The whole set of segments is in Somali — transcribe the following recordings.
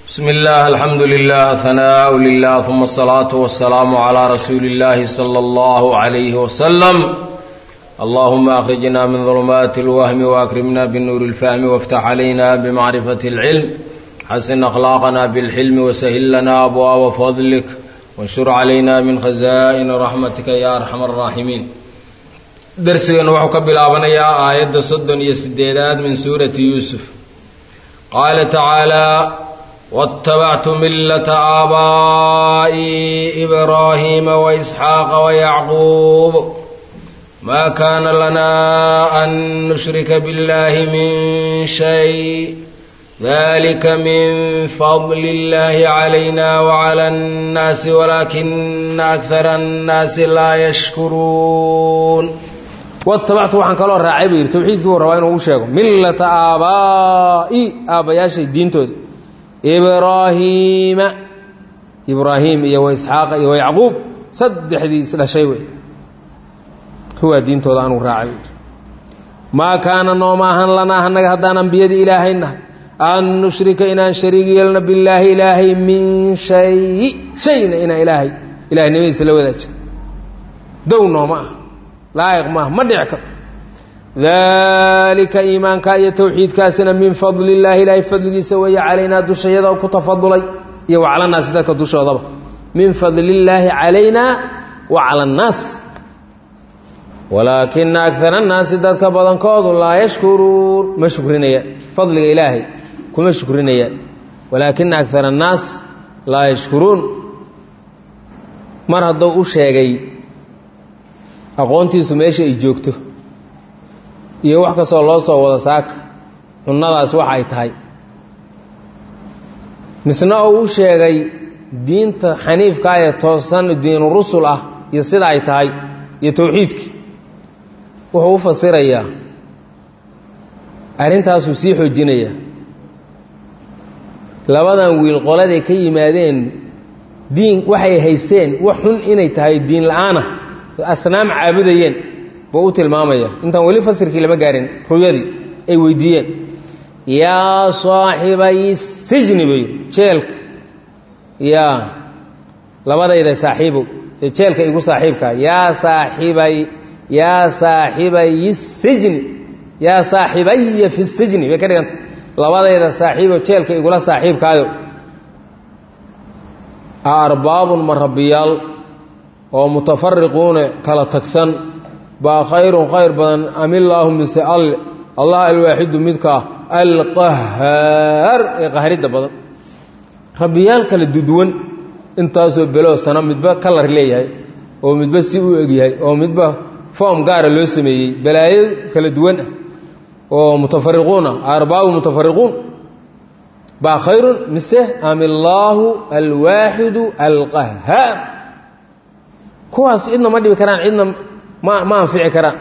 bsm اllah alxamdu lilah hanaaء lilah ثuma الصlaaة والsalaam عlى rasuuli اllahi slى اllah عlyh wslm allahuma akhrijna min ظulmaati اlwahmi waakrimna bnuur اlfahmi wاftax عlayna bmacrifaة اlcilm xasin akhlaaqna bاlxilmi washil lana abwaaba fadlik wanshur calayna min khaza'ini raxmatika ya arxam الraaximiin darsigan wuxuu ka bilaabanayaa aayadda soddon iyo sideedaad min suurati yuusuf qaala tacaalى wاtabactu milata aabaa'i ibraahiima waisxaaqa wayacquub ma kana lana an nushrika biاllahi min shay dalika min fadli اllahi calayna wclى اnnaasi walaakina akara اnnaasi laa yashkuruun watabactu waxaan kaloo raacay buu yidhi tawxiidkii buu rabaa inuu u sheego millata aabaa'i aabbayaashay diintooda ibraahiima ibraahim iyo wa isxaaqa iyo wa yacquub saddexdii isdhashay wey kuwaa diintooda anuu raacay buu yidhi maa kaana nooma ahan lanaa annaga haddaan ambiyadii ilaahay nahay an nushrika inaan shariig yeelno billaahi ilaahay min shayi shayna inaan ilaahay ilahnimadiisa la wadaajin dow nooma ah laayiq maaha ma dhici karo daalika iimaanka iyo towxiidkaasina min fadli illaahi ilaahay fadligiisa weeye calaynaa dushayada ku tafadulay iyo wa cala naasi dadka dushoodaba min fadli illaahi calaynaa wa cala annaas walaakina akara annaasi dadka badankoodu laa yashkuruun ma shukrinayaan fadliga ilaahay kuma shukrinayaan walaakina akara annaas laa yashkuruun mar hadduu u sheegay aqoontiisu meesha ay joogto iyo wax kastoo loo soo wada saaka cunnadaas waxa ay tahay misna uu u sheegay diinta xaniifkaa ee toosan diinu rusul ah iyo sida ay tahay iyo towxiidkii wuxuu u fasirayaa arrintaasuu sii xoojinayaa labadan wiil qoladay ka yimaadeen diin waxay haysteen wax xun inay tahay diin la-aanah asnaam caabudayeen buu u tilmaamaya intaan weli fasirkii lama gaarin ruyadii ay weydiiyeen yaa saaxibay sijni bay jeelka yaa labadayda saaxiibow ee jeelka igu saaxiibkaa yaa saaxibay yaa saaxibay sijni yaa saaxibaya fi sijni bay ka dhiganta labadayda saaxiibo jeelka igula saaxiibkaayo a arbaabun ma rabbiyaal oo mutafariquuna kala tagsan baa khayrun khayr badan amillaahu mise alle allah alwaaxidu midkaa alqahaar ee qahridda badan rabbiyaal kala duduwan intaasoo beloo sana midba kalar leeyahay oo midba si u egyahay oo midba foom gaara loo sameeyey balaayo kala duwan ah oo mutafariquun ah arbaabu mutafariquun baa khayrun mise amillaahu alwaaxidu alqahaar kuwaas cidna ma dhibi karaan cidna ma ma anfici karaan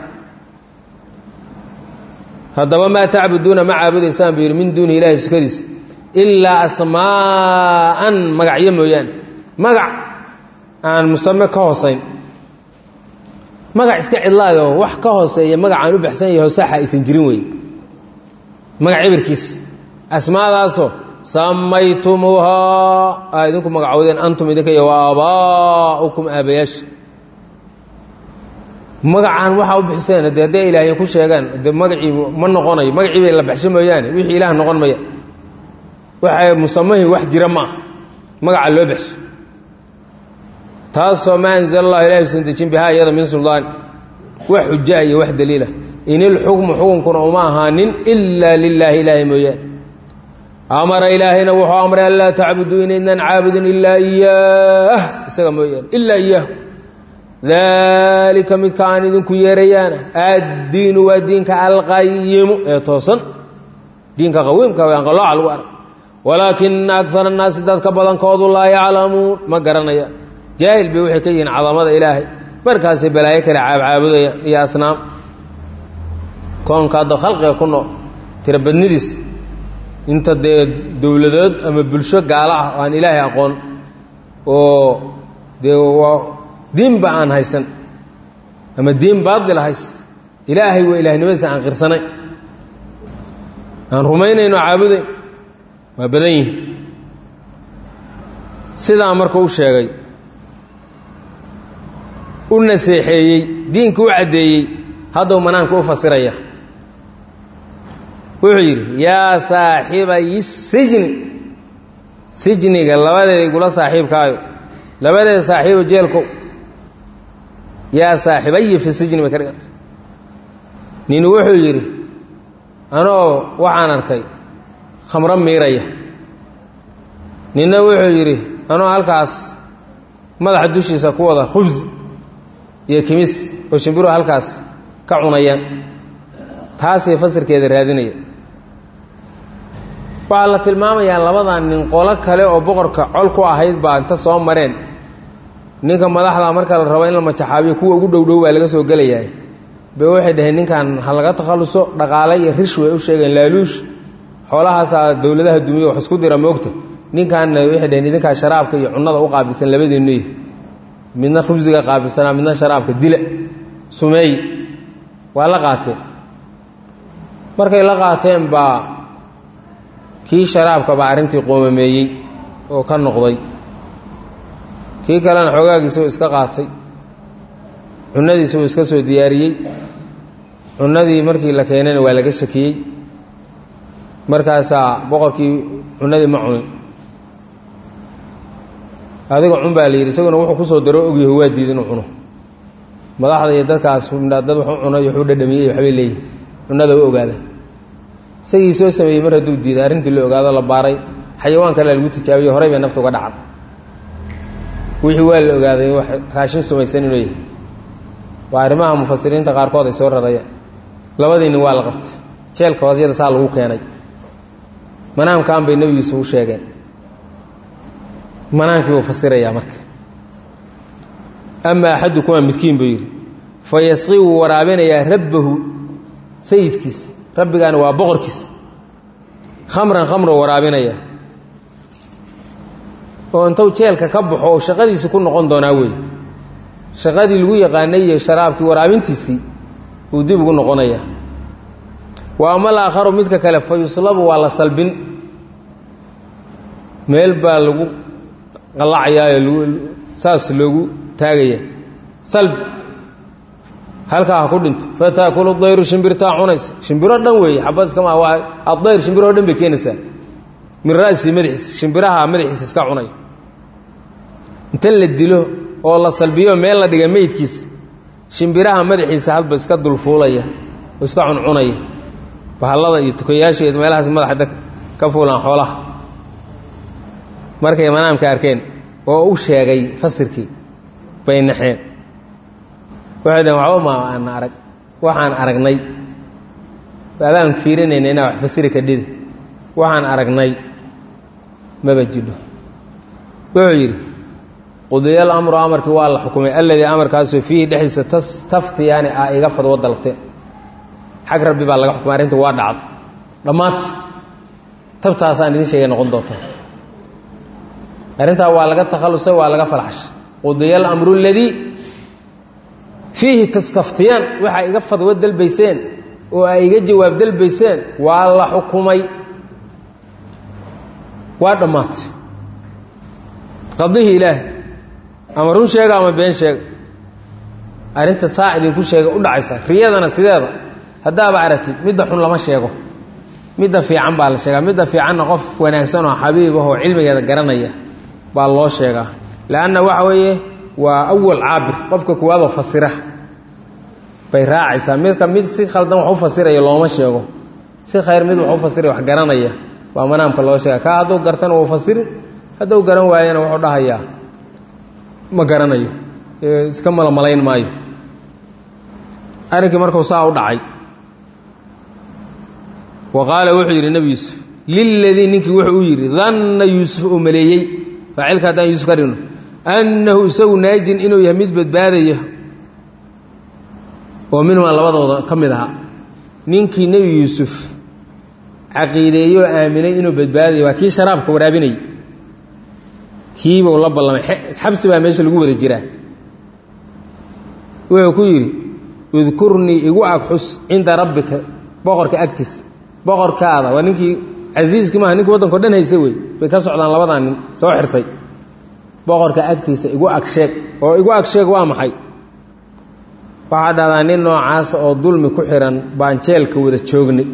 haddaba maa tacbuduuna ma caabudaysaan buu yidhi min duuni ilaahi sukadiisa ilaa asmaa'an magacyo mooyaane magac aan musame ka hoosayn magac iska cidlaayoo wax ka hooseeya magac aan u baxsan yaho saxa aysan jirin wey magac cibirkiisa asmaadaasoo samaytumuuhaa aa idinku magacowdeen antum idinka iyo wa aabaa'ukum aabayaasha magacaan waxaa u bixiseen de hadday ilaahay ku sheegaan de magacii ma noqonayo magacii bay la baxsho mooyaane wixii ilaah noqon maya waxa musamahi wax jira ma ah magaca loo baxsho taasoo maa anzala allahu ilahi usan dejin bihaa iyada min suldaan wax xuja iyo wax daliila in ilxukmu xukunkuna uma ahaanin ilaa lilaahi ilaahay mooyaane amara ilaahayna wuxuu amray an laa tacbuduu inaydnan caabudin ilaa iyaah isaga mooyaane ilaa iyaahu daalika midka aan idinku yeerayaana addiinu waa diinka alqayimu ee toosan diinka qawiimka aan qalooca lagu arag walaakina akara annaasi dadka badankoodu laa yaclamuun ma garanayaan jaahil bay waxay ka yihiin cadamada ilaahay markaasay balaayo kale caabcaabudayaan iyo asnaam koonka hadda khalqiga ku nool tirabadnidiis inta dee dowladood ama bulsho gaalo ah oo aan ilaahay aqoon oo dee diinba aan haysan ama diin baadil hays ilaahay waa ilaahnimadiisa aan qirsanay aan rumaynayno caabudayn waa badan yihin sidaa markuu u sheegay u naseexeeyey diinka u caddeeyey hadduu manaamka u fasiraya wuxuu yidhi yaa saaxibayi sijni sijniga labadeeda igula saaxiibkaayo labadeeda saaxiibo jeelkow yaa saaxibayi fi sijni bay ka dhiganta nin wuxuu yidhi anoo waxaan arkay khamro miiraya ninna wuxuu yidhi anoo halkaas madaxa dushiisa ku wada khubsi iyo kimis oo shimbiruhu halkaas ka cunayaan taasay fasirkeeda raadinaya waxaa la tilmaamayaa labadan nin qolo kale oo boqorka col ku ahayd baa inta soo mareen ninka madaxda marka la rabo in la majaxaabiyo kuwa ugu dhowdhow baa laga soo gelayaa be waxay dhaheen ninkan ha laga takhalluso dhaqaale iyo rish way u sheegeen laaluush xoolahaasaa dowladaha dumiya wax isku dira moogta ninkaanna waxay dhaheen idinkaa sharaabka iyo cunnada u qaabilsan labadiinnuy midna khubsiga qaabilsanaa midna sharaabka dila sumeey waa la qaateen markay la qaateen baa kii sharaabka baa arrintii qoomameeyey oo ka noqday kii kalena xoogaagiisa uu iska qaatay cunadiisa uu iska soo diyaariyey cunadii markii la keenayna waa laga shakiyey markaasaa boqorkii cunadii ma cunin adiga cun baa la yidhi isaguna wuxuu kusoo daro ogyaho waa diida inuu cuno madaxda iyo dadkaas dad wax u cunay waxu dhadhamiyey waxbay leeyihin cunada u ogaada isagii soo sameeyey mar hadduu diiday arrintii la ogaado la baaray xayawaan kale lagu tijaabiyo horey bay nafta uga dhacan wixii waa la ogaaday wax raashin sumaysan inuu yahay waa arrimaha mufasiriinta qaarkood ay soo rarayaan labadii nin waa la qabtay jeelka hoosyada saa lagu keenay manaamkan bay nebigiisu u sheegeen manaankii buu fasirayaa marka ama axadukumaa midkiin buu yidhi fa yasqii wuu waraabinayaa rabbahu sayidkiisa rabbigaani waa boqorkiisa khamran khamruu waraabinayaa oo intuu jeelka ka baxo oo shaqadiisi ku noqon doonaa wey shaqadii lagu yaqaanay iyo sharaabkii waraabintiisii uu dib ugu noqonayaa wa ama alaakharu midka kale fa yuslabu waa la salbin meel baa lagu qallacayaayo saas loogu taagaya salbi halkaa ha ku dhinto fataakulu dayru shimbirtaa cunaysa shimbiro dhan weeye xabad iskama waa adayr shimbiroo dhan bay keenaysaa min ra'si madaxiisa shimbiraha madaxiisa iska cunay inta la dilo oo la salbiyo meel la dhiga meydkiisa shimbiraha madaxiisa hadba iska dulfuulaya oo iska cuncunaya bahallada iyo tukayaasheed meelahaas madaxa ka fuulaan xoolaha markay manaamka arkeen oo u sheegay fasirkii bay naxeen waxay dhaheen waxba ma aan arag waxaan aragnay adaan fiirinayna inaa wax fasiri kadhida waxaan aragnay maba jidho wuxuu yidhi qudiya alamru amarkii waa la xukumay alladii amarkaasoo fiihi dhexdiisa taftiyaani ah iga fadwo dalabteen xag rabbi baa laga xukumay arrinta waa dhacdo dhammaanta tabtaasaan idin sheegay noqon doontaa arrintaa waa laga takhallusay waa laga falxashay qudiya alamru aladii fiihi tastaftiyaan waxaa iga fadwo dalbayseen oo ay iga jawaab dalbayseen waa la xukumay waa dhammaatay qadihii ilaah ama run sheega ama been sheega arrinta saa idinku sheega u dhacaysa riyadana sideeda haddaaba aragtid midda xun lama sheego midda fiican baa la sheegaa midda fiicanna qof wanaagsan oo xabiib ah oo cilmigeeda garanaya baa loo sheegaa leanna waxa weeye waa awal caabir qofka kuwaadoo fasira bay raacaysaa midka mid si khaldan wax u fasiraya looma sheego si khayr mid wax u fasiraya wax garanaya baa manaamka loo sheega kaa hadduu gartana wuu fasirin hadduu garan waayana wuxuu dhahayaa ma garanayo iska malamalayn maayo arrinkii markuu saa u dhacay wa qaala wuxuu yidhi nebi yuusuf liladii ninkii wuxuu u yidhi danna yuusuf uu maleeyey faacilka haddaan yuusuf ka dhigno annahu isagu naajin inuu yahay mid badbaadaya oo minhumaa labadooda ka mid ahaa ninkii nebi yuusuf caqiideeyey oo aaminay inuu badbaadayo waa kii sharaabka waraabinayay kiibuu la ballamay xabsi baa meesha lagu wada jiraa wuxuu ku yidhi udkurnii igu ag xus cinda rabbika boqorka agtiisa boqorkaada waa ninkii casiiskii maaha ninkii waddanko dhan haysa wey bay ka socdaan labadaa nin soo xirtay boqorka agtiisa igu agsheeg oo igu agsheeg waa maxay waxaa dhahdaa nin noocaas oo dulmi ku xihan baan jeelka wada joognay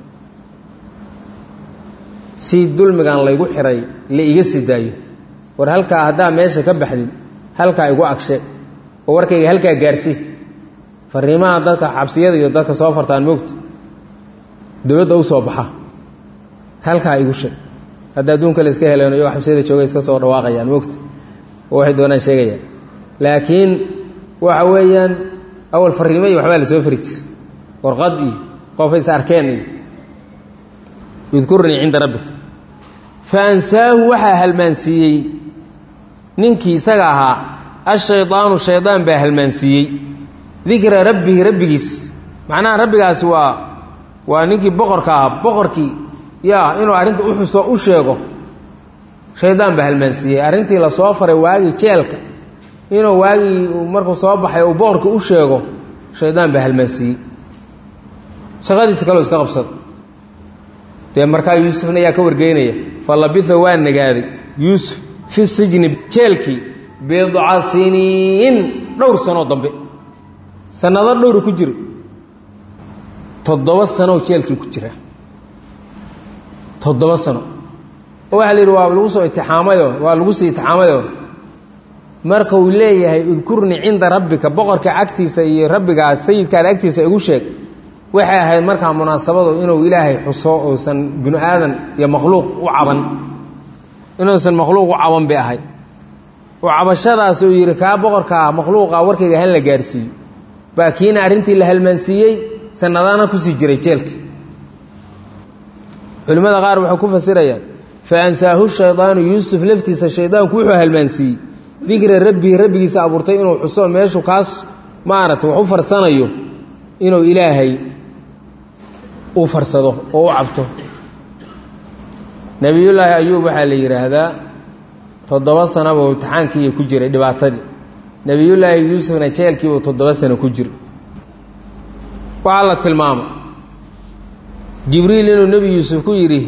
si dulmigan laygu xihay la iga sii daayo war halkaa haddaa meesha ka baxdid halkaa igu agsheeg oo warkayga halkaa gaarsii fariimaha dadka xabsiyada iyo dadka soo fartaan moogta dowladda u soo baxa halkaa igu sheeg hadda adduunka la iska heleeno iyagoo xabsiyada jooga iska soo dhawaaqayaan moogta oo waxay doonaan sheegayaan laakiin waxa weeyaan awal fariimo iyo waxbaa la soo fari jir warqad iyo qof is arkeen iyo idkurnii cinda rabbika fa ansaahu waxaa halmaansiiyey ninkii isaga ahaa ashaydaanu shaydaan baa halmaansiiyey dikra rabbihi rabbigiis macnaha rabbigaasi waa waa ninkii boqorka ahaa boqorkii yaa inuu arrinta u xuso u sheego shaydaan baa halmaansiiyey arrintii lasoo faray waagii jeelka inuu waagii markuu soo baxay uu boqorka u sheego shaydaan baa halmaansiiyey shaqadiisa kaloo iska qabsada dee markaa yuusufna ayaa ka wargeynaya fa labitha waa nagaaday yuusuf fi sijni jeelkii bidca siniin dhowr sanoo dambe sanado dhowru ku jiro toddoba sanoo jeelkii ku jira toddoba sano oo waxaa la yidhi waa lagu soo itixaamayoo waa lagu sii itixaamayoo marka uu leeyahay udkurnii cinda rabbika boqorka agtiisa iyo rabbigaa sayidkaada agtiisa igu sheeg waxay ahayd markaa munaasabadu inuu ilaahay xuso uusan binu aadan iyo makhluuq u caban inuusan makhluuq u caban bay ahayd oo cabashadaas uu yidhi kaa boqorkaa makhluuqa warkayga han la gaarsiiyo baa kiina arrintii la halmaansiiyey sanadaana kusii jiray jeelka culimmada qaar waxay ku fasirayaan fa ansaahu shaydaanu yuusuf laftiisa shaydaanku wuxuu halmaansiiyey dikra rabbihi rabbigiisa abuurtay inuu xuso meeshu kaas maaragtay wax u farsanayo inuu ilaahay u farsado oo u cabto nebiyullaahi ayuub waxaa la yidhaahdaa toddoba sanobuu imtixaankiiiyo ku jiray dhibaatadii nebiyullaahi yuusufna jeelkiibuu toddoba sano ku jira waxaa la tilmaamay jibriil inuu nebi yuusuf ku yidhi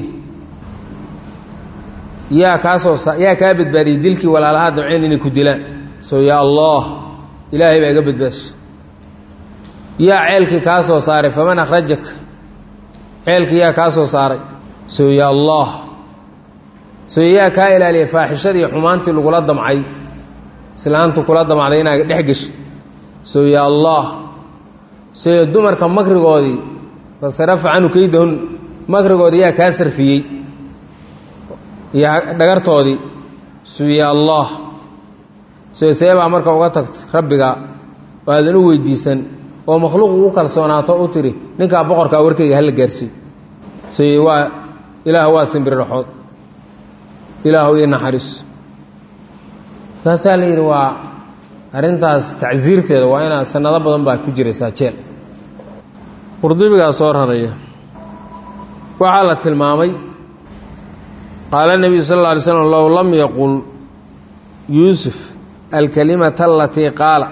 yaa kaasoo yaa kaa badbaadiyey dilkii walaalahaa damceen inay ku dilaan soo yaa allah ilaahay baa iga badbaashay yaa ceelkii kaa soo saaray faman akhrajaka ceelkii yaa kaa soo saaray soo yaa allah soo yaa kaa ilaaliya faaxishadii xumaantii lagula damcay islaantu kula damacday inaad dhex geshi soo yaa allah soo dumarka makrigoodii fasarafa canhu kaydahun makrigoodii yaa kaa sarfiyey iyo dhagartoodii soo yaa allah soo seebaa marka uga tagta rabbiga oo aadan u weydiisan oo makhluuq ugu kalsoonaato u tiri ninkaa boqorkaa warkayga hala gaarsiiyo so waa ilaah waa simbiriraxood ilaahu ii naxariiso saasaa la yidhi waa arrintaas tacsiirteeda waa inaad sanado badan baa ku jiraysaa jeel qurdubigaa soo raraya waxaa la tilmaamay qaala nebiyu sal alla alay slam low lam yaqul yuusuf alkalimata alatii qaala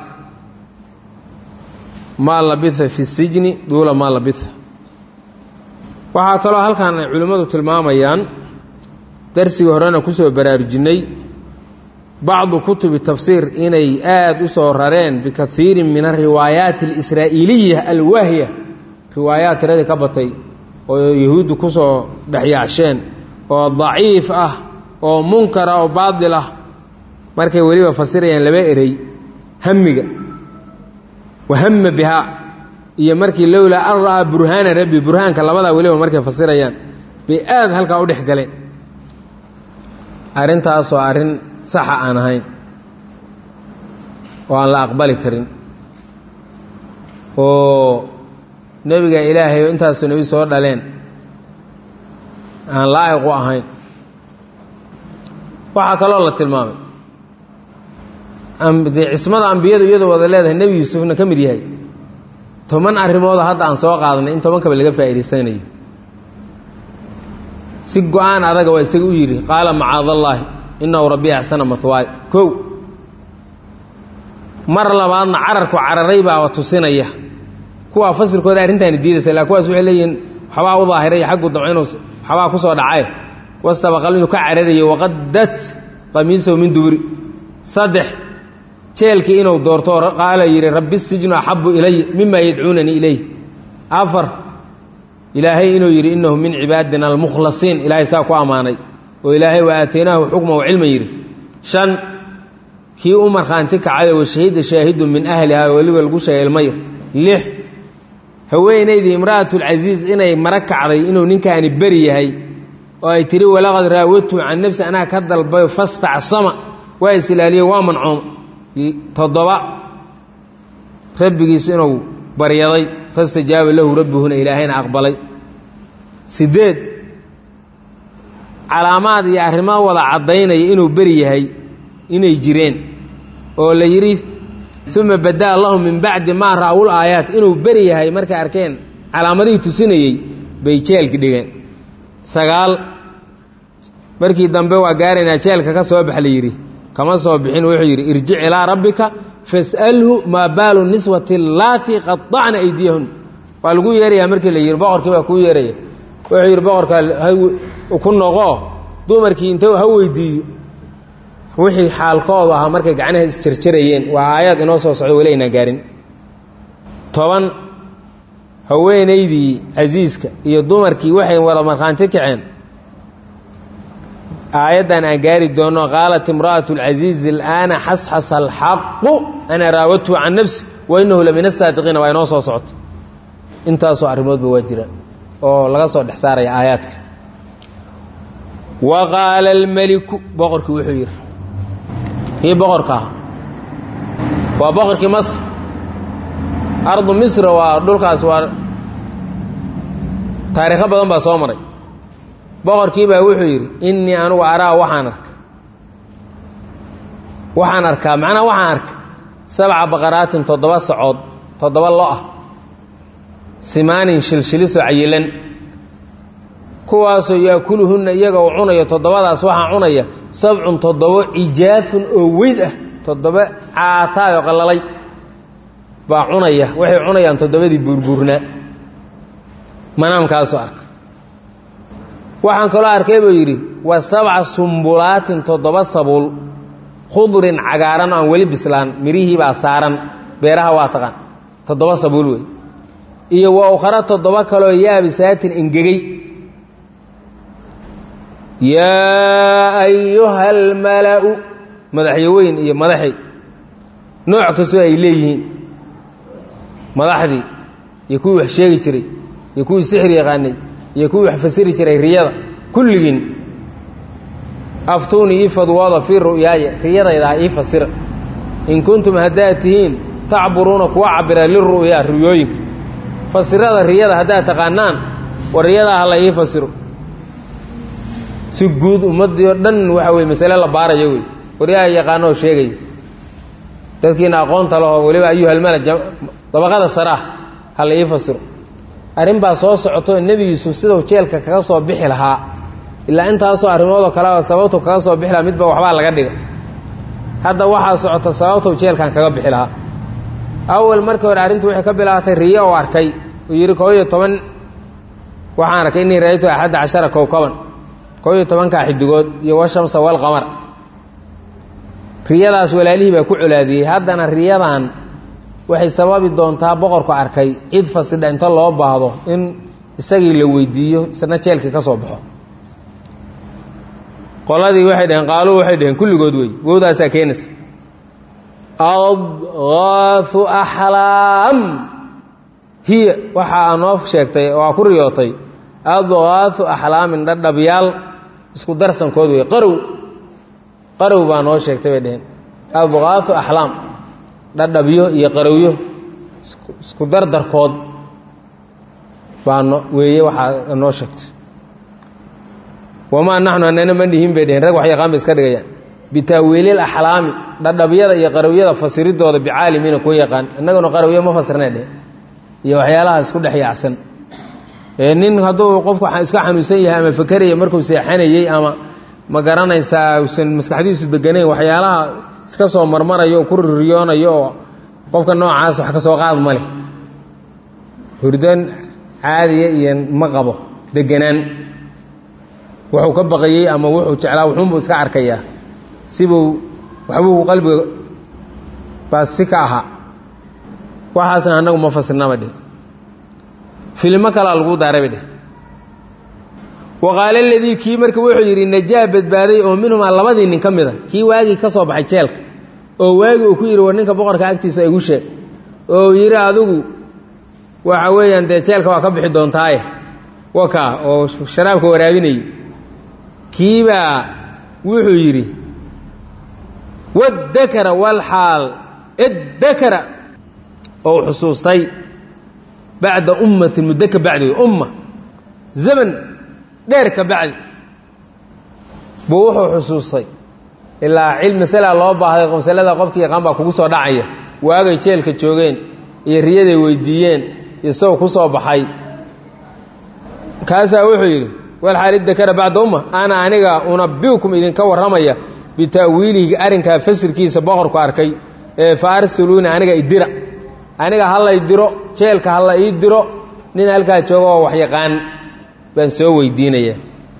maa labitha fi sijni duula maa labitha waxaa kaloo halkan ay culimmadu tilmaamayaan darsigii horena kusoo baraarujinay bacdu kutubi tafsiir inay aada u soo rareen bikaiirin min ariwaayaati alisraa'iiliya alwaahya riwaayaad tiradii ka batay oo yahuuddu kusoo dhexyaasheen oo daciif ah oo munkara oo baadil ah markay weliba fasirayaan laba erey hamiga wahama bihaa iyo markii lowlaa an ra'aa burhaana rabbi burhaanka labadaa weliba markay fasirayaan bay aada halkaa u dhex galeen arrintaasoo arrin saxa aan ahayn oo aan la aqbali karin oo nebiga ilaahay oo intaasoo nebi soo dhaleen aan laa'iq u ahayn waxaa kaloo la tilmaamay dee cismada ambiyadu iyadoo wada leedahay nebi yuusufna ka mid yahay toban arrimooda hadda aan soo qaadanay in tobankaba laga faa'idaysanayo si go-aan adaga waa isaga u yidhi qaala macaadallaahi inahu rabbi axsana mahwaay kow mar labaadna cararku cararay baaba tusinaya kuwaa fasilkooda arrintaani diidaysa ilaa kuwaas waxay leeyihiin waxbaa u daahiray xaggu damco inuu waxbaa ku soo dhacay wastabaqal inuu ka cararayo waqadat qamiisahu min duburi saddex jeelkii inuu doorto qaala yidhi rabbi sijnu axabu ilaya mima yadcuunanii ilayh afar ilaahay inuu yidhi inahu min cibaadina almukhlasiin ilaahay saa ku ammaanay oo ilaahay wa aataynaahu xukman wa cilman yidhi shan kii u markhaanti kacay wa shahida shaahidun min ahliha weliba lagu sheegay ilmayr lix haweenaydii imra'atulcasiis inay mara kacday inuu ninkaani beri yahay oo ay tiri walaqad raawatu can nafsi anaa ka dalbayo fastacsama waa islaaliye waa mancoom toddoba rabbigiis inuu baryaday fastajaaba lahu rabbihuna ilaahayna aqbalay sideed calaamaad iyo arrimo wada caddaynaya inuu beri yahay inay jireen oo la yidhi uma badaa lahum min bacdi maa ra'wul aayaat inuu beri yahay markay arkeen calaamadihii tusinayey bay jeelki dhigeen sagaal markii dambe waa gaaraynaa jeelka ka soo bax la yidhi kama soo bixin wuxuu yidhi irjic ilaa rabbika fas'alhu maa baalu niswati allaatii qaطacna aydiyahun waa lagu yeerayaa markii la yidhi boqorkii baa kuu yeeraya wuxuu yidhi boqorka ku noqo dumarkii inta ha weydiiyo wixii xaalkoodu ahaa markay gacnaha isjarjarayeen waa aayaad inoo soo socdo weli aynaan gaarin toban haweenaydii casiiska iyo dumarkii waxay wada markhaanti kaceen aayaddan aan gaari doonno qaalat imra'atu alcasiizi alaana xasxasa alxaqu ana raawadtu can nafsi wa innahu la min asaadiqiina waa inoo soo socoto intaasoo arrimoodba waa jiraan oo laga soo dhex saaraya aayaadka wa qaala almeliku boqorkii wuxuu yidhi kii boqorka ah waa boqorkii masr ardu misra waa dhulkaas waa taariikho badan baa soo maray boqorkii baa wuxuu yidhi innii anugu araa waxaan arka waxaan arkaa macnaha waxaan arka sabca baqaraatin toddoba sacood toddoba lo ah simaanin shilshilisoo cayilan kuwaasoo yaakuluhunna iyaga uu cunayo toddobadaas waxaa cunaya sabcun toddobo cijaafun oo weyd ah toddoba caataayoo qallalay baa cunaya waxay cunayaan toddobadii buurbuurnaa manaamkaasoo arka waxaan kaloo arkay buu yidhi wa sabca sumbulaatin toddoba sabuul khudrin cagaaran oo aan weli bislaan mirihii baa saaran beeraha waa taqaan toddoba sabuul wey iyo wa ukhara toddoba kaloo yaabisaatin engegey yaa ayuha almala'u madaxyaweyn iyo madaxi nooc kastoo ay leeyihiin madaxdii iyo kuwii wax sheegi jiray iyo kuwii sixir yaqaanay iyo kuwii wax fasiri jiray riyada kulligiin aftuunii ii fadwooda fii ru'yaaya riyadaydaa ii fasira in kuntum haddaad tihiin tacburuuna kuwa cabira liru'yaa riyooyinka fasirada riyada haddaad taqaanaan war riyadaa hala ii fasiro si guud ummaddii oo dhan waxa weye masale la baarayo wey waryaha yaqaanoo sheegaya dadkiina aqoonta lahoo weliba ayuhalmala dabaqada sare ah hala ii fasiro arrin baa soo socoto nebi yuusuf siduu jeelka kaga soo bixi lahaa ilaa intaasoo arrimoodoo kalea sababtu kaga soo bixi lahaa midba waxbaa laga dhiga hadda waxaa socota sababtuu jeelkan kaga bixi lahaa awal markii hore arrintu waxay ka bilaabatay riyo oo arkay uu yidhi koob iyo toban waxaan arkay innii ra'aytu axadda cashara kowkaban koob iyo tobankaa xidigood iyo washamsa walqamar riyadaas walaalihii baa ku colaadiyey haddana riyadan waxay sababi doontaa boqorku arkay cid fasidha inta loo baahdo in isagii la weydiiyo isna jeelkii ka soo baxo qoladii waxay dhaheen qaaluu waxay dhaheen kulligood wey wowdaasaa keenaysa adgaahu axlaam hiya waxaa noo sheegtay oo aa ku riyootay adgaahu axlaamin dhadhabyaal isku darsankood wey qarow qarow baa noo sheegtay bay dhaheen adgaahu axlaam dhadhabyo iyo qarowyo isku dardarkood baa no weeye waxaa noo sheegtay wamaa naxnu anana ma dhihin bay dheheen rag wax yaqaan bay iska dhigayaan bitaawiilil axlaami dhadhabyada iyo qarowyada fasiridooda bicaalimiina kuwa yaqaan innaguna qarowyo ma fasirnay dheh iyo waxyaalaha isku dhex yaacsan nin hadduu qofku iska xanuunsan yahay ama fakeraya markuu seexanayey ama ma garanaysaa usan maskaxdiisu deganayn waxyaalaha iska soo marmarayo oo ku ririyoonayo oo qofka noocaas wax ka soo qaad ma leh hurdoon caadiya iyo ma qabo deganaan wuxuu ka baqayey ama wuxuu jeclaa wuxuunbuu iska arkayaa sibuu waxbuu qalbiga baa si ka ahaa waxaasna annagu ma fasirnaba dheh filmo kalaa lagu daaray ba dheh waqaala aladii kii marka wuxuu yidhi najaa badbaaday oo minhumaa labadii nin ka mid a kii waagii ka soo baxay jeelka oo waagii uu ku yidhi war ninka boqorka agtiisa igu sheeg oo yidhi adigu waxa weeyaan dee jeelka waa ka bixi doontaaye wakaa oo sharaabka waraabinayay kiibaa wuxuu yidhi waddakara walxaal iddakara oo xusuustay bacda ummatin muddo ka bacdi umma zaman dheer ka bacdi buu wuxuu xusuustay ilaa cil masala loo baahday masalada qofkii yaqaan baa kugu soo dhacaya waagay jeelka joogeen iyo riyaday weydiiyeen isagoo ku soo baxay kaasaa wuxuu yidhi walxaal iddakara bacda umma ana aniga unabiukum idinka warramaya bita'wiilihi arrinkaa fasirkiisa boqorku arkay ee fa arsiluuni aniga idira aniga hallay diro jeelka halla ii diro nin halkaa jooga oo wax yaqaan baan soo weydiinaya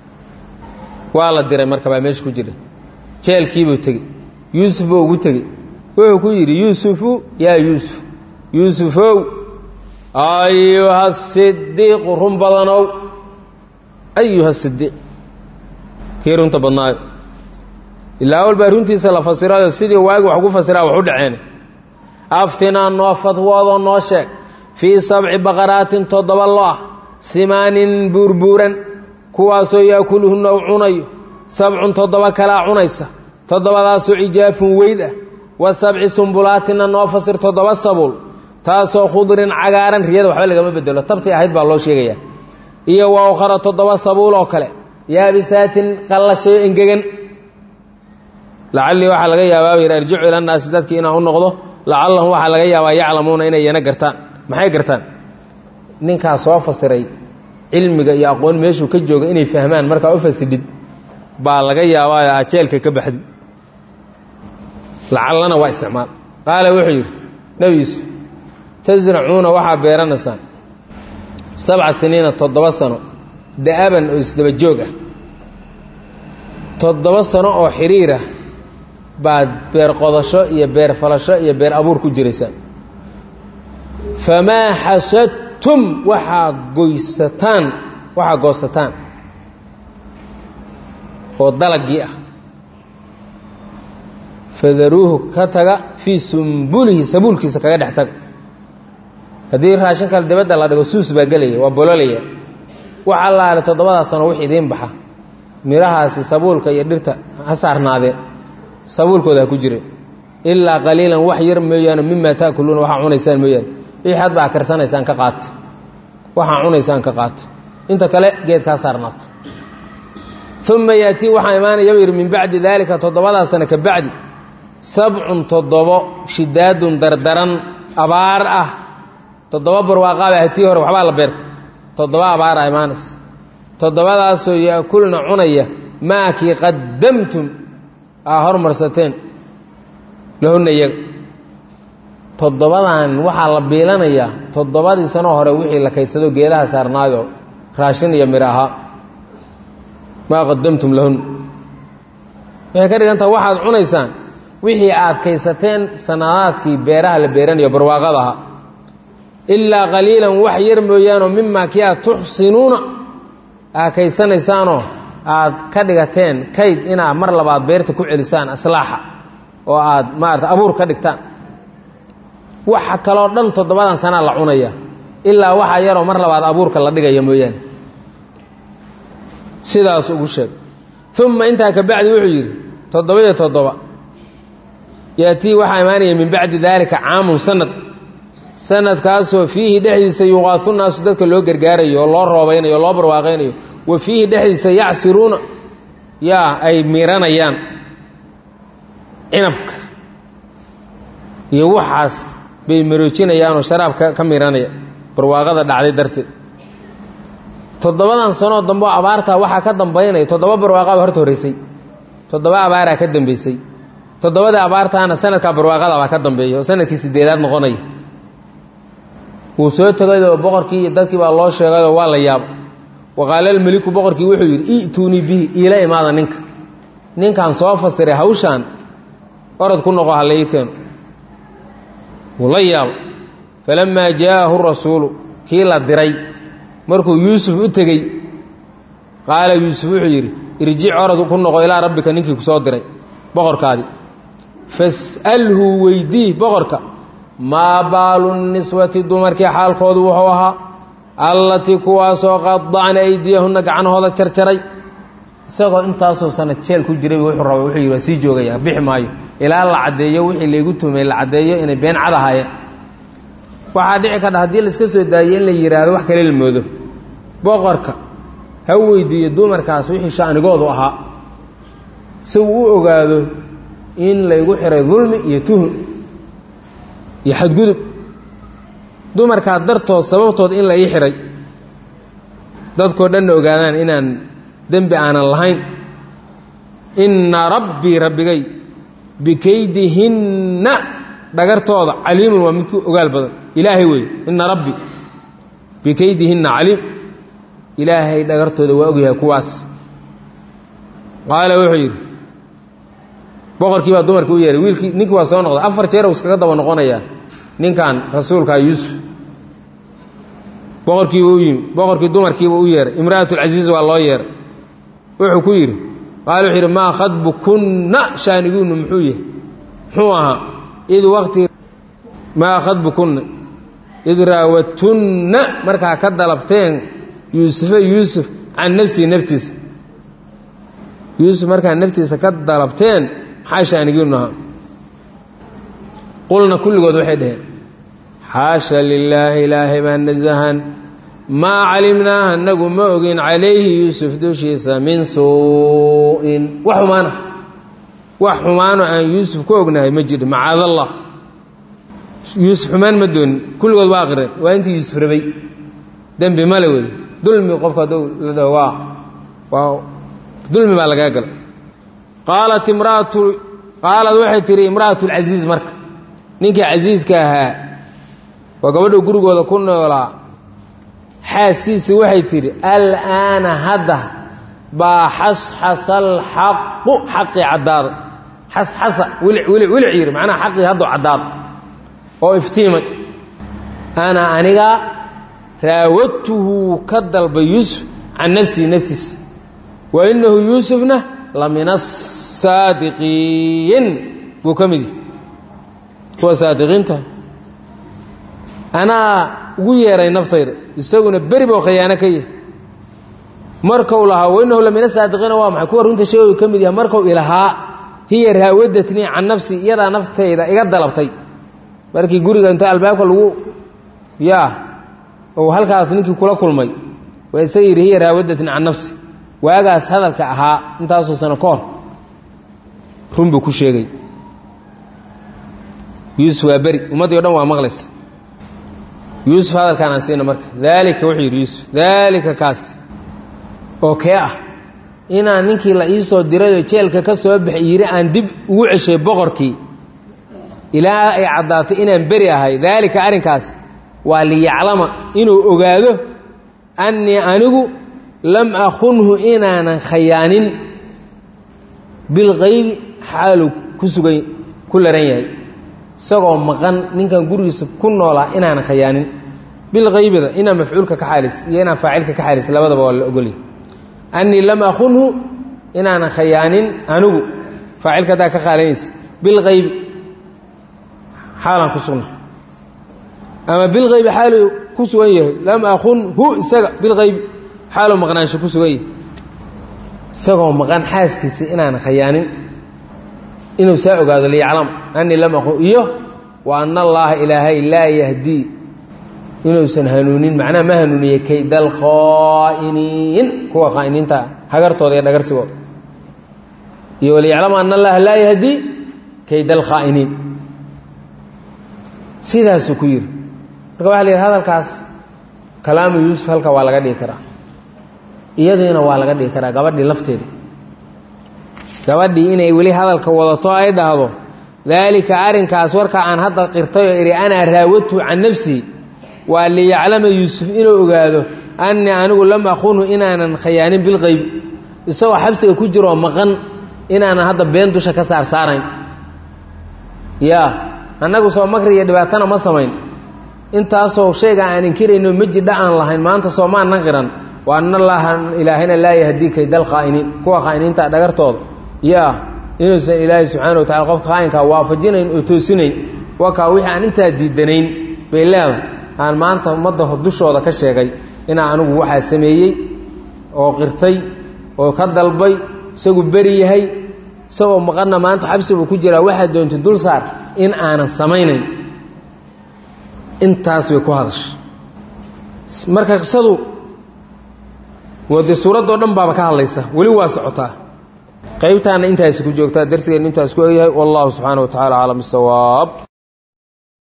waa la diray marka baa meesha ku jira jeelkiibuu tegey yuusuf buu ugu tegey wuxuu ku yidhi yuusufu yaa yuusuf yuusufow ayuha sidiiqu run badanow ayuha sidiiq kii runta badnaayo ilaa wal baa runtiisa la fasirayo sidii waagi wax ugu fasiraa wax u dhaceen aftinaa noo fatwoodoo noo sheeg fii sabci baqaraatin toddoba lo ah simaanin buurbuuran kuwaasoo yaakuluhunna u cunayo sabcun toddoba kalaa cunaysa toddobadaasoo cijaafun weyd ah wa sabci sumbulaatinna noo fasir toddoba sabuul taasoo khudrin cagaaran riyada waxba lagama bedelo tabtii ahayd baa loo sheegayaa iyo wa ukhara toddoba sabuul oo kale yaabisaatin qallashayo engegan lacallii waxaa laga yaabaa yidhi arjicu ila nnaasi dadkii inaan u noqdo lacallahum waxaa laga yaabaa yaclamuuna inay yana gartaan maxay gartaan ninkaa soo fasiray cilmiga iyo aqoon meeshuu ka jooga inay fahmaan markaa u fasidhid baa laga yaabaa aa jeelka ka baxdi lacallana waa isticmaal qaala wuxuu yidhi nebi yuusuf tasracuuna waxaa beeranaysaan sabca siniina toddoba sano da'aban oo isdaba joog ah toddoba sano oo xiriir ah baad beer qodasho iyo beer falasho iyo beer abuur ku jiraysaan famaa xasadtum waxaa goysataan waxaa goosataan oo dalagii ah fadaruuhu ka taga fii sumbulihi sabuulkiisa kaga dhex taga haddii raashin kale dibadda la dhigo suus baa gelaya waa bololaya waxa laale toddobadaa sano wix idiin baxa midhahaasi sabuulka iyo dhirta ha saarnaadeen sabuulkooda ha ku jire ilaa qaliilan wax yar mooyaane mimaa taakuluuna waxaa cunaysaan mooyaane wixii hadba a karsanaysaan ka qaata waxaa cunaysaan ka qaata inta kale geed kaa saarnaato uma yaatii waxaa imaanaya yidhi min bacdi daalika toddobadaa sano ka bacdi sabcun toddobo shidaadun dardaran abaar ah toddoba barwaaqaaba hatii hore waxbaa la beertay toddoba abaara imaanaysa toddobadaasoo yaakulna cunaya maakii qaddamtum aa hormarsateen lahunna iyaga toddobadan waxaa la biilanayaa toddobadii sanoo hore wixii la kaydsado geedaha saarnaayoo raashin iyo midho ahaa maa qadamtum lahun waxay ka dhigan taha waxaad cunaysaan wixii aad kaysateen sanadaadkii beeraha la beeranayo barwaaqada ahaa ilaa qaliilan wax yar mooyaanoo mimaa kii aad tuxsinuuna aad kaysanaysaanoo aad ka dhigateen kayd inaad mar labaad beerta ku celisaan aslaaxa oo aad maarata abuur ka dhigtaan waxa kaloo dhan toddobadan sanaa la cunaya ilaa waxa yaroo mar labaad abuurka la dhigaya mooyaane sidaas ugu sheeg uma intaa ka bacdi wuxuu yidhi toddoba-iyo toddoba yaatii waxaa imaanaya min bacdi daalika caamun sanad sanadkaasoo fiihi dhexdiisa yuqaasu naasu dadka loo gargaarayo oo loo roobaynayo o loo barwaaqaynayo wa fiihi dhexdiisa yacsiruuna yaa ay miranayaan cinabka iyo waxaas bay maroojinayaanoo sharaab ka miranaya barwaaqada dhacday darteed toddobadan sanoo dambe oo abaartaa waxaa ka dambaynaya toddoba barwaaqaba horta horreysay toddoba abaaraa ka dambeysay toddobadii abaartaana sanadkaa barwaaqada baa ka dambeeya oo sanadkii sideedaad noqonaya wuu soo tegayoo boqorkii iyo dadkii baa loo sheegayoo waa la yaabo waqaalalmeliku boqorkii wuxuu yidhi i'tuunii bihi iila imaada ninka ninkan soo fasiray hawshaan orod ku noqo ha laii keeno wuu la yaabo falammaa jaa'ahu rasuulu kii la diray markuu yuusuf u tegey qaala yuusuf wuxuu yidhi irjic orod ku noqo ilaa rabbika ninkii ku soo diray boqorkaadii fas'alhu weydii boqorka maa baalu niswati dumarkii xaalkoodu wuxuu ahaa allatii kuwaasoo qadacna aydiyahunna gacanahooda jarjaray isagoo intaasoo sana jeel ku jiray wuxuu raba wuxuu yidhi waa sii joogaya bixi maayo ilaa la caddeeyo wixii laygu tumay la caddeeyo inay been cad ahaayeen waxaa dhici kardha haddii laiska soo daayo in la yidhaahdo wax kale la moodo boqorka ha weydiiyo dumarkaas wixii sha'nigoodu ahaa si uu u ogaado in laygu xiray dulmi iyo tuhun iyo xadgudub dumarkaa dartood sababtood in la ii xihay dadkoo dhanna ogaadaan inaan dembi aanan lahayn inna rabbii rabbigay bikaydihinna dhagartooda caliimun waa midku ogaal badan ilaahay wey inna rabbi bikaydihinna caliim ilaahay dhagartooda waa ogyahay kuwaas qaala wuxuu yidhi boqorkii baa dumarkii u yeehay wiilkii ninkii waa soo noqday afar jeer uu iskaga daba noqonayaa ninkan rasuulkaa yuusuf boqorkiiba u yimi boqorkii dumarkiiba u yeehay imra'atulcasiiz waa loo yeehay wuxuu ku yidhi qaala wuxuu yidhi maa khadbukunna shaaniguunnu muxuu yahay muxuu ahaa id waqti maa khadbukunna id raawatunna markaa ka dalabteen yuusufa yuusuf can nafsihi naftiisa yuusuf markaa naftiisa ka dalabteen maxaa shaanigiinnu ahaa qulna kulligood waxay dhaheen xaasha lilaahi ilaahay baa nasahan maa calimnaa anagu ma ogin calayhi yuusuf dushiisa min suu'in wax xumaana wax xumaano aan yuusuf ku ognahay ma jiro macaadallah yuusuf xumaan ma doonin kulligood waa aqireen waa intii yuusuf rabay dembi male wey dulmi qofka hadduu la dhaho waa waa dulmi baa lagaa galay qaalat imraatu qaalad waxay tihi imra'atu lcasiiz marka ninkii casiiska ahaa waa gabadha gurigooda ku noolaa xaaskiisii waxay tidhi alaana hadda baa xasxasa alxaqu xaqii caddaaday xasxasa wilic wilic wilic yidhi macnaha xaqii hadduu caddaaday oo iftiimay ana aniga raawadtuhu ka dalbay yuusuf can nafsihi naftiisa wa inahu yuusufna la min asaadiqiin buu ka mid yahi kuwa saadiqiinta anaa ugu yeeray naftayda isaguna beri boo khiyaano ka yahay markau lahaa wainahu la min asaadiqiina waa maxay kuwa runta sheegoyu ka mid yahay markau ilahaa hiya raawadatnii can nafsi iyadaa naftayda iga dalabtay markii guriga inta albaabka lagu yaa ou halkaas ninkii kula kulmay waa isaga yidhi hiya raawadatnii can nafsi waagaas hadalka ahaa intaasoo sano ka hor run buu ku sheegay yuusuf waa beri ummaddii o dhan waa maqlaysa yuusuf hadalkaan aan siina marka daalika wuxuu yidhi yuusuf daalika kaas oo kee ah inaan ninkii la ii soo dirayoo jeelka ka soo baxay yidhi aan dib ugu ceshay boqorkii ilaa ay caddaatay inaan beri ahay daalika arrinkaas waa liyaclama inuu ogaado annii anigu lam akhunhu inaanan khayaanin bilqaybi xaalu ku sugan ku laran yahay isagoo maqan ninkan gurigiisa ku noolaa inaanan khayaanin bilqaybida inaa mafcuulka ka xaalis iyo inaa faacilka ka xaalis labadaba waa la ogolya annii lam akhunhu inaanan khayaanin anigu faacilka haddaa ka qaalanaysa bilqaybi xaalan ku sugna ama bilqaybi xaalu ku sugan yahay lam akhunhu isaga bilqaybi xaaluu maqnaansho ku sugan yahay isagoo maqan xaaskiisa inaanan khayaanin inuu saa ogaado liyaclam anii lam aqun iyo wa ana allaaha ilaahay laa yahdii inuusan hanuunin macnaha ma hanuuniye kayd alkhaa'iniin kuwa khaa'iniinta hagartooda iyo dhagarsigooda iyo waliyaclama ana allaha laa yahdii kayd alkhaa'iniin sidaasuu ku yidhi marka waxa la yidhi hadalkaas kalaamu yuusuf halka waa laga dhigi karaa iyadiina waa laga dhigi karaa gabadhii lafteeda gabadhii inay weli hadalka wadato ay dhahdo daalika arrinkaas warka aan hadda qirtayoo idhi anaa raawadtu can nafsii waa liyaclama yuusuf inuu ogaado annii anigu lam akhunhu inaanan khayaanin bilqayb isagoo xabsiga ku jiroo maqan inaanan hadda been dusha ka saarsaarayn yaa annagu soo makri iyo dhibaatana ma samayn intaasoo shayga aan inkirayno ma jidha aan lahayn maanta soo maanan qiran wa ana allaaha ilaahayna laa yahdii kaydal khaa'iniin kuwa khaa'iniinta dhagartooda yaa inuusan ilaahay subxaana wa tacala qofka khaa'inkaa waafajinayn oo toosinayn wakaa wixii aan intaa diidanayn bay leedahay aan maanta ummadda dushooda ka sheegay inaa anigu waxaa sameeyey oo qirtay oo ka dalbay isagu beri yahay isagoo maqanna maanta xabsibu ku jiraa waxaad doontay dul saar in aanan samaynayn intaas bay ku hadashay marka qisadu wade suuraddo dhan baaba ka hadlaysa weli waa socotaa qaybtaana intaasi ku joogtaa darsigeennu intaas ku egyahay wallahu subxaana wa tacala aclam bisawaab